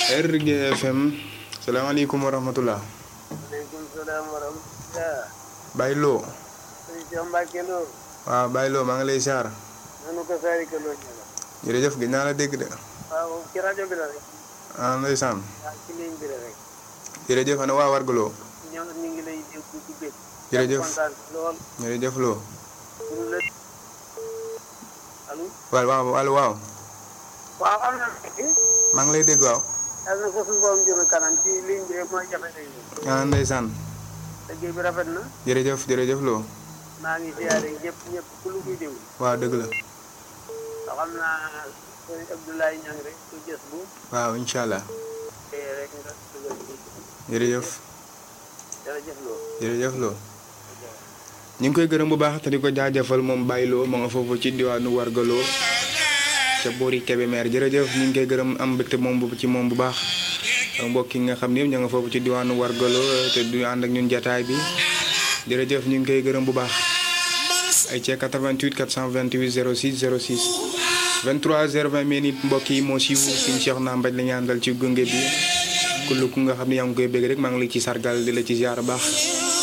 RG FM salaamaaleykum wa rahmatullah waaleykum salaam wa rahmatulah. Baye Lo sëñ Cheikh Mbacke Lo. waaw Baye Lo maa ngi lay siyaar nanu ko saari ka loo ñëw. jërëjëf gis naa la dégg de waaw ci rajo bi la rek. ah ndeysaan waaw ci ligne bi la rek. jërëjëf ana waa wargaloo ñoom ñu ngi lay déglu ci bég. jërëjëf kontaan lool. jërëjëf Lo pour la. allo. waaw waaw allo waaw waaw am na. maa ngi lay dégg waaw yàlla na ko suñu borom jëme kanam ci ligne bi rek mooy jafe léegi. ah ndeysaan liggéey bi rafet na. jërëjëf jërëjëf Lo maa ngi ziare ñëpp ñëpp ku lu koy déglu. waaw dëgg la ndax xam naa sëñ Abdoulaye Niang rek ku jës bu. waaw incha allah te rek nga dugal ci. jërëjëf jërëjëf Lo. jërëjëf Lo ñu ngi koy gërëm bu baax te di ko jaajëfal moom Baye Lo ma nga foofu ci diwaanu wargaloo ca boori Kébémer jërëjëf ñu ngi koy gërëm am mbégte moom bu ci moom bu baax ak mbokk yi nga xam ne yëpp ña nga foofu ci diwaanu wargaloo te du ànd ak ñun jataay bi jërëjëf ñu ngi koy gërëm bu baax ay cee 88 428 06 06 23 020 minutes mbokk yi moo siiw suñu Cheikh naa mbaj la ñu àndal ci gunge bi kullu ku nga xam ne yaa ngi koy bëgg rek maa ngi la ci sargal di la ci ziar baax